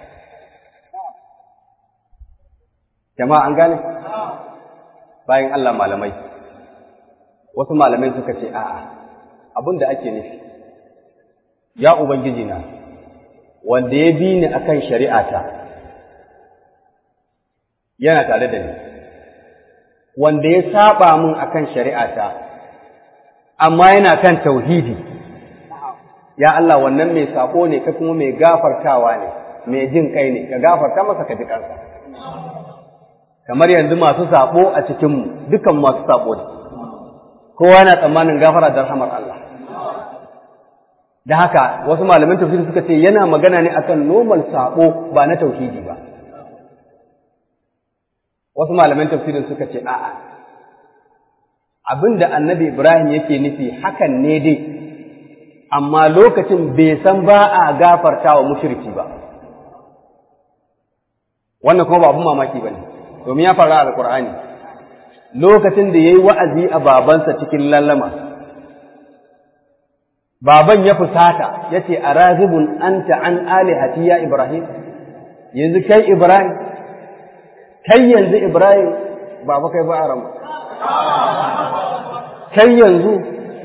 jama'a an gane bayan Allah malamai wasu malamai suka ce a'a abin da ake nufi ya ubangiji na wanda ya bi ni akan shari'ata yana tare da ni wanda ya saba mun akan shari'ata amma yana kan tauhidi ya Allah wannan mai sako ne ka kuma mai gafartawa ne mai jin kai ne ka gafarta masa ka ji kansa kamar yanzu masu sabo a cikinmu dukan masu sabo ne kowa yana tsammanin gafara da rahamar Allah da haka wasu malaman tafsiri suka ce yana magana ne akan normal sabo ba na tauhidi ba wasu malaman tafsirin suka ce a'a abinda annabi Ibrahim yake nufi hakan ne dai amma lokacin bai san ba a gafarta wa mushriki ba wannan kuma ba abin mamaki ba ne domin ya faru a alkur'ani lokacin da ya yi wa'azi a babansa cikin lallama baban ya fusata ya ce a razibun an an alihati ya ibrahim yanzu kai ibrahim kai yanzu ibrahim baba kai ba a kai yanzu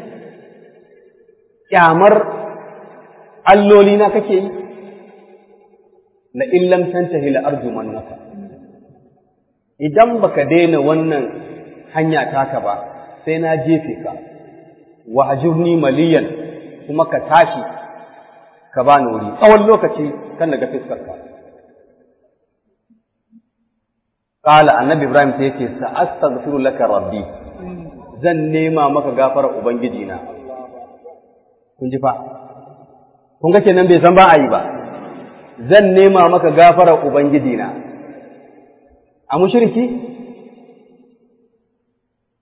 kyamar alloli na kake yi la illam tantahi la arjumannaka idan baka daina wannan hanya taka ba sai na jefe ka wa ajurni maliyan kuma ka tashi ka bani wuri tsawon lokaci kan daga fiskar ka qala annabi ibrahim sai yace sa astaghfiru laka rabbi zan nema maka gafara ubangiji na kun ji fa kun ga kenan bai san ba a yi ba zan nema maka gafara ubangiji na a mushriki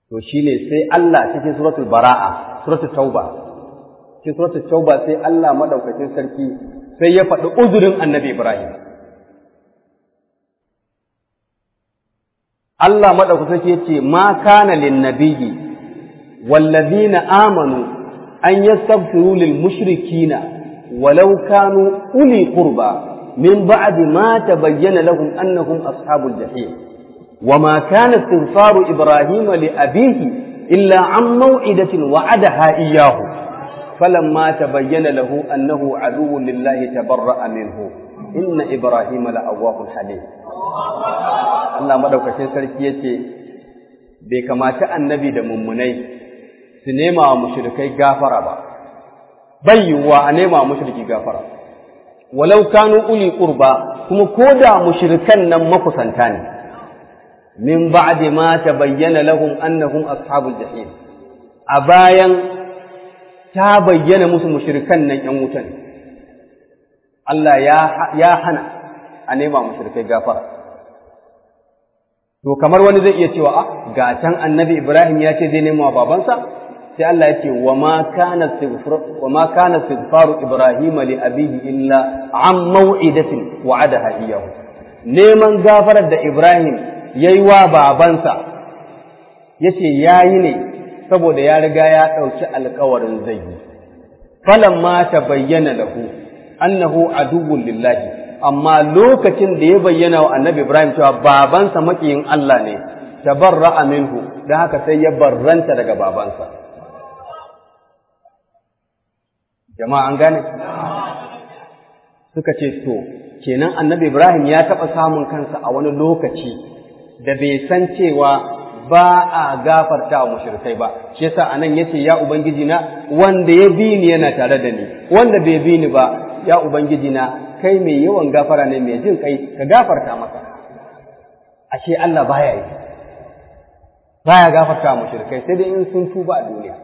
to shine sai Allah cikin suratul bara'a suratul tauba cikin suratul tauba sai Allah madaukakin sarki sai ya faɗi uzurin annabi Ibrahim Allah madaukakin sarki yace ma kana lin nabiyyi wallazina amanu an yastaghfiru lil mushrikina walau kanu uli qurba min ba'di ma tabayyana lahum annahum ashabul jahim وما كان استغفار إبراهيم لأبيه إلا عن موعدة وعدها إياه فلما تبين له أنه عدو لله تبرأ منه إن إبراهيم لأواه حليم Allah madaukakin sarki yace bai kamata annabi da mummunai su nema wa mushrikai gafara ba bai yiwuwa a nema wa mushriki gafara walau kanu uli qurba kuma koda mushrikan nan makusanta ne min ba'di ma tabayyana lahum annahum ashabul jahim a bayan ta bayyana musu mushrikan nan yan wuta ne Allah ya ya hana a nema mushrikai gafara to kamar wani zai iya cewa ah ga can annabi Ibrahim ya ce zai nema wa babansa sai Allah ya ce wa ma kana istighfar wa ma kana istighfaru Ibrahim li abihi illa an maw'idatin wa'adaha iyyahu neman gafarar da Ibrahim ya yi wa babansa ya ce ya yi ne saboda ya riga ya ɗauki alkawarin zai yi falan ma ta bayyana lahu annahu aduwwun lillahi amma lokacin da ya bayyana wa annabi ibrahim cewa babansa makiyin Allah ne tabarra'a minhu don haka sai ya barranta daga babansa jama'a an gane suka ce to kenan annabi ibrahim ya taɓa samun kansa a wani lokaci da bai san cewa ba a gafarta wa mushrikai ba shi yasa anan yace ya ubangiji na wanda ya bi ni yana tare da ni wanda bai bi ni ba ya ubangiji na kai mai yawan gafara ne mai jin kai ka gafarta masa ashe Allah baya yi baya gafarta wa mushrikai sai dai in sun tuba a duniya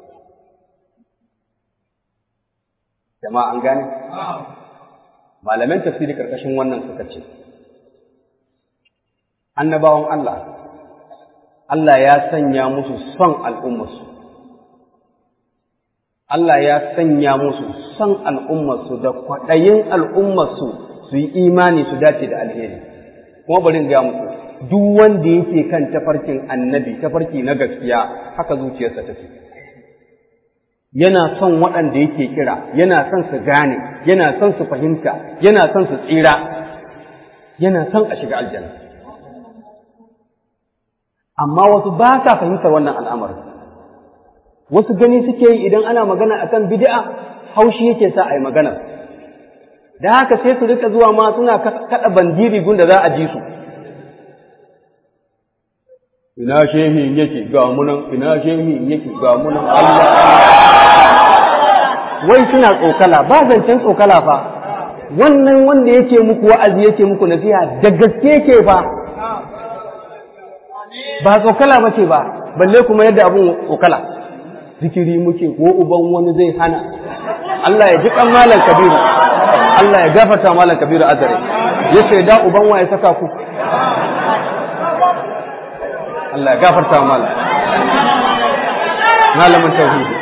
jama'a an gane malaman tafsiri karkashin wannan suka ce annabawan Allah, Allah ya sanya musu son al'ummarsu, Allah ya sanya musu son al'ummarsu da kwaɗayin al'ummarsu su yi imani su dace da alheri. Kuma bari ga muku, duk wanda yake kan tafarkin annabi, tafarki na gaskiya, haka zuciyarsa take. Yana son waɗanda yake kira, yana son su gane, yana son su fahimta, yana son su tsira, yana son a shiga aljanna. amma wasu ba sa fahimtar wannan al'amarin wasu gani suke yi idan ana magana akan bid'a haushi yake sa a yi magana da haka sai su rika zuwa ma suna kada bandiri gun da za a ji su ina shehin yake ga munan ina shehin yake ga munan Allah wai suna tsokala ba zancen tsokala fa wannan wanda yake muku wa'azi yake muku nasiha da gaske yake fa ba tsokala ba ce ba balle kuma yadda abun tsokala zikiri muke ko uban wani zai hana Allah ya ji kan malam kabiru Allah ya gafarta malam kabiru azare ya ce da uban wa ya saka ku Allah ya gafarta malam malamin tauhidi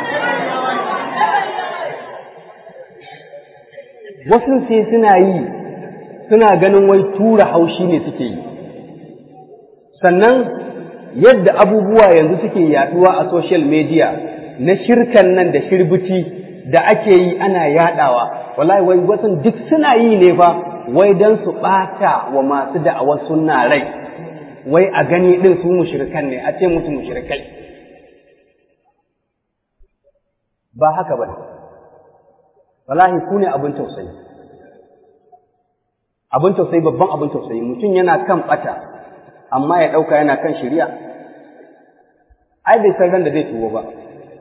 wasu sai suna yi suna ganin wai tura haushi ne suke yi sannan yadda abubuwa yanzu suke yaduwa a social media na shirkan nan da shirbici da ake yi ana yadawa wallahi wai wasu duk suna yi ne fa wai dan su bata wa masu da'awar sunna rai wai a gani din su mushrikan ne a ce musu mushrikai ba haka ba wallahi ku ne abin tausayi abin tausayi babban abin tausayi mutum yana kan bata amma ya ɗauka yana kan shirya ai bai san ran da zai tuwo ba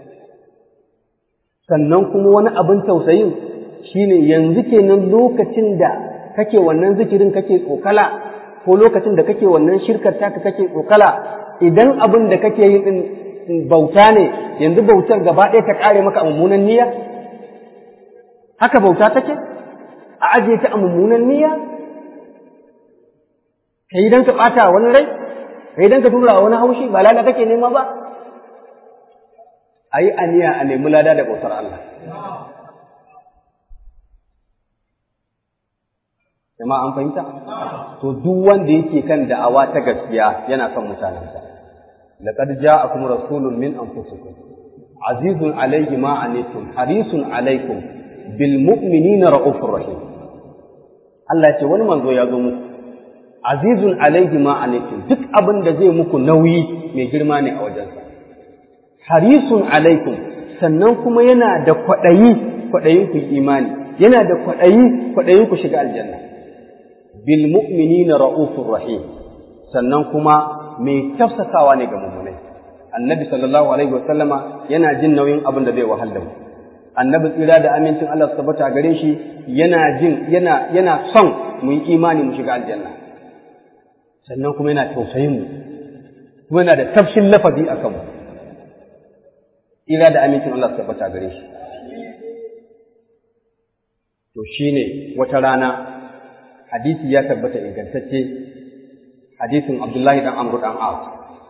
sannan kuma wani abin tausayin shine yanzu kenan lokacin da kake wannan zikirin kake tsokala ko lokacin da kake wannan shirkar taka kake tsokala idan abin da kake yi din bauta ne yanzu bautar gaba ɗaya ta ƙare maka a mummunan niyya haka bauta take a ajiye ta a mummunan niyya ka yi don ka ɓata wani rai ka yi don ka tura wani haushi ba lada kake nema ba a yi aniya a nemi lada da bautar Allah jama'a an fahimta to duk wanda yake kan da'awa ta gaskiya yana son mutanensa laqad ja'akum rasulun min anfusikum azizun alayhi ma anittum harisun alaykum bil mu'minina raufur rahim Allah ce wani manzo ya zo muku azizun alayhi ma anittum duk abin da zai muku nauyi mai girma ne a wajensa harisun alaikum sannan kuma yana da kwaɗayi kwaɗayin ku imani yana da kwaɗayi kwaɗayin ku shiga aljanna bil mu'minina ra'ufur rahim sannan kuma mai tafsasawa ne ga mummunai annabi sallallahu alaihi wa sallama yana jin nauyin abin da zai wahal da mu annabi tsira da amincin Allah su tabbata gare shi yana jin yana yana son mu yi imani mu shiga aljanna sannan kuma yana tausayin mu kuma yana da tafshin lafazi a kanmu ila da amincin Allah su tabbata gare shi to shine wata rana hadisi ya tabbata ingantacce hadisin Abdullahi dan Amr dan As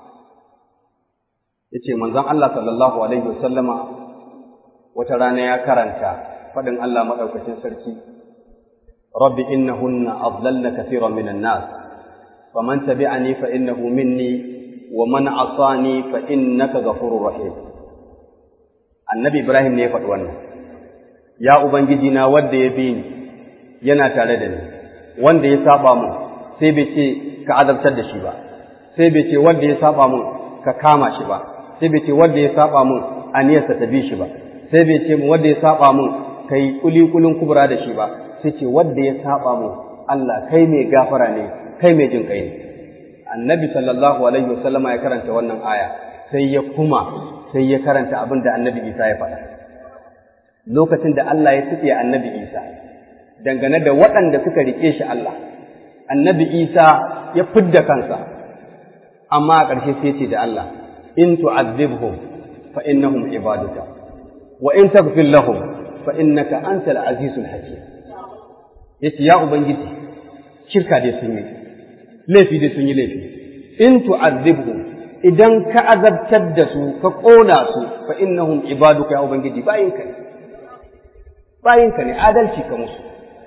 yace manzon Allah sallallahu alaihi wasallama wata rana ya karanta fadin Allah madaukakin sarki rabbi innahunna adlalna kathiran minan nas faman tabi'ani fa innahu minni wa man asani fa innaka ghafurur rahim annabi ibrahim ne ya faɗi wannan ya ubangiji na wanda ya bi ni yana tare da ni wanda ya saba mun sai bai ce ka azabtar da shi ba sai bai ce wanda ya saba mun ka kama shi ba sai bai ce wanda ya saba mun aniyarsa ta bi shi ba sai bai ce wanda ya saba mun kai kuli kulun kubra da shi ba sai ce wanda ya saba mun Allah kai mai gafara ne kai mai jin kai ne annabi sallallahu alaihi wasallama ya karanta wannan aya sai ya kuma sai ya karanta abin da annabi Isa ya faɗa lokacin da Allah ya tuɓe annabi Isa dangane da waɗanda suka riƙe shi Allah annabi Isa ya fidda kansa amma a ƙarshe sai ce da Allah in tu'azzibhum fa innahum ibaduka wa in taghfir lahum fa innaka antal azizul hakim yace ya ubangiji shirka dai sun yi laifi dai sun yi laifi in tu'azzibhum idan ka azabtar da su ka ƙona su fa innahum ibaduka ya ubangiji bayinka ne bayinka ne adalci ka musu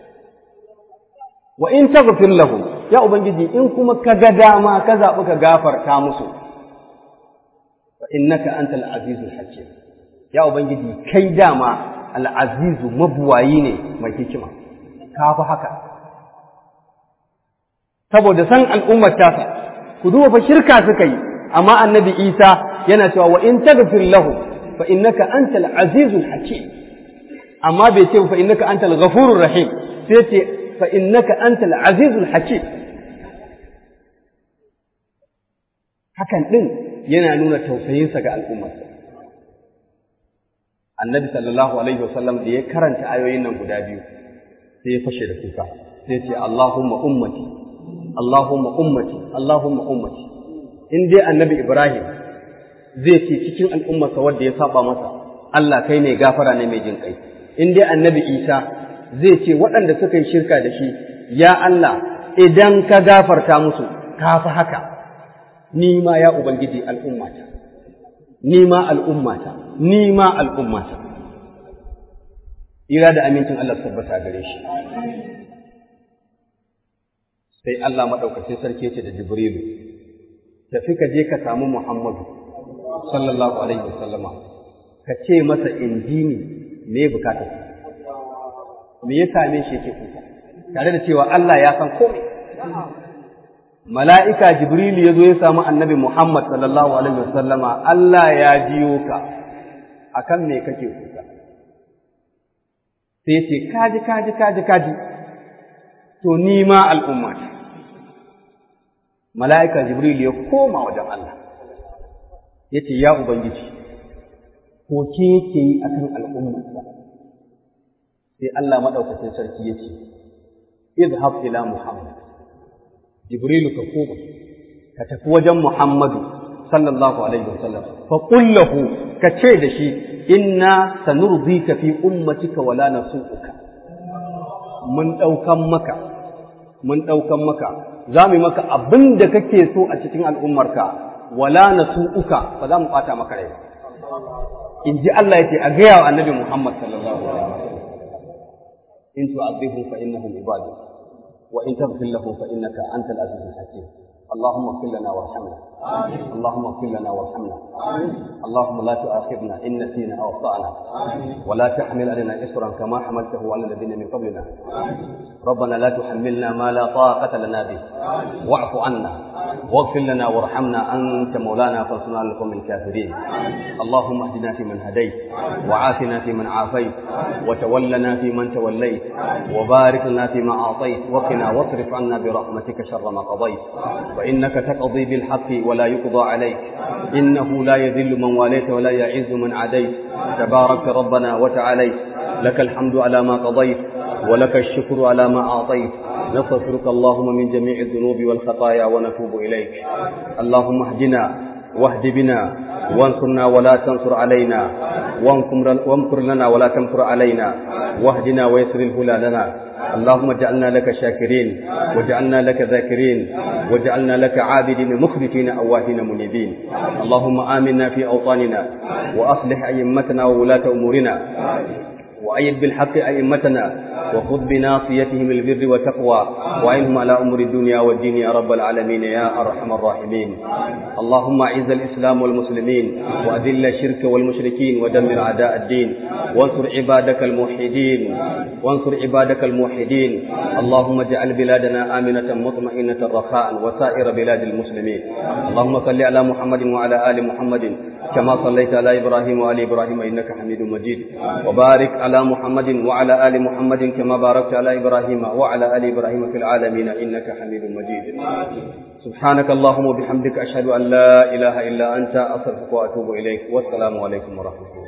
wa in taghfir lahum ya ubangiji in kuma ka ga dama ka zaɓi ka gafarta musu fa innaka antal azizul hakim ya ubangiji kai dama al azizu mabuwayi ne mai hikima ka fi haka saboda san al'ummar tasa ku duba fa shirka suka yi amma annabi Isa yana cewa wa in taghfir lahu fa innaka antal azizul hakim amma bai ce fa innaka antal ghafurur rahim sai ce fa innaka antal azizul hakim hakan din yana nuna tausayinsa ga al'ummarsa annabi sallallahu alaihi wasallam da ya karanta ayoyin nan guda biyu sai ya fashe da kuka sai ce Allahumma ummati Allahumma ummati Allahumma ummati in dai annabi Ibrahim zai ce cikin al'ummarsa wanda ya saba masa Allah kai ne gafara ne mai jin kai in dai annabi Isa zai ce waɗanda suka yi shirka da shi ya Allah idan ka gafarta musu ka fi haka ni ma ya ubangiji al'ummata ni ma al'ummata ni ma al'ummata ira da amincin Allah tabbata gare shi sai Allah maɗaukacin sarki ce da Jibrilu tafi ka je ka samu Muhammadu sallallahu alaihi wasallama ka ce masa injini me bukata me ya same shi yake kuka tare da cewa Allah ya san komai mala'ika Jibrilu ya zo ya samu annabi Muhammad sallallahu alaihi wasallama Allah ya jiyo ka akan me kake kuka sai ce kaji kaji kaji kaji to ni ma al'ummata mala'ika Jibril ya koma wajen Allah, ya ce, Ya Ubangiji, koke yake yi a kan al'ummarsa, sai Allah maɗaukacin sarki ya ce, Izhab ila Muhammad, Jibrilu ka koma, ka tafi wajen Muhammadu, sallallahu Alaihi wasallam, fa ƙullahu ka ce da shi, Inna sanurzi ka fi ummatika wala na Mun ɗaukan maka, mun ɗaukan maka, za mu yi maka abin da kake so a cikin al'ummarka, wala na uka ba za mu ɓata maka rai in ji Allah ya ce a gaya wa annabi Muhammad sallallahu alaihi wasallam in tu'adhibhum fa innahum ibadu wa in taghfir lahum fa innaka antal azizul hakim اللهم اغفر لنا وارحمنا اللهم اغفر لنا وارحمنا اللهم لا تؤاخذنا ان نسينا او اخطانا ولا تحمل علينا اسرا كما حملته على الذين من قبلنا ربنا لا تحملنا ما لا طاقه لنا به واعف عنا واغفر لنا وارحمنا انت مولانا فانصرنا على القوم الكافرين اللهم اهدنا فيمن هديت وعافنا فيمن عافيت وتولنا فيمن توليت وبارك لنا فيما اعطيت وقنا واصرف عنا برحمتك شر ما قضيت فإنك تقضي بالحق ولا يقضى عليك إنه لا يذل من واليت ولا يعز من عديت تبارك ربنا وتعاليت لك الحمد على ما قضيت ولك الشكر على ما أعطيت نستغفرك اللهم من جميع الذنوب والخطايا ونتوب إليك اللهم اهدنا واهد بنا وانصرنا ولا تنصر علينا وامكر لنا ولا تمكر علينا واهدنا ويسر الهدى لنا اللهم اجعلنا لك شاكرين واجعلنا لك ذاكرين واجعلنا لك عابدين مخبتين أواهين منيبين اللهم آمنا في أوطاننا وأصلح أئمتنا وولاة أمورنا وأيد بالحق أئمتنا وخذ بناصيتهم البر والتقوى وعينهم على أمور الدنيا والدين يا رب العالمين يا أرحم الراحمين اللهم أعز الإسلام والمسلمين وأذل الشرك والمشركين ودمر أعداء الدين وانصر عبادك الموحدين وانصر عبادك الموحدين اللهم اجعل بلادنا آمنة مطمئنة رخاء وسائر بلاد المسلمين اللهم صل على محمد وعلى آل محمد كما صليت على إبراهيم وآل إبراهيم إنك حميد مجيد وبارك على محمد وعلى آل محمد كما باركت على إبراهيم وعلى آل إبراهيم في العالمين إنك حميد مجيد سبحانك اللهم وبحمدك أشهد أن لا إله إلا أنت أستغفرك وأتوب إليك والسلام عليكم ورحمة الله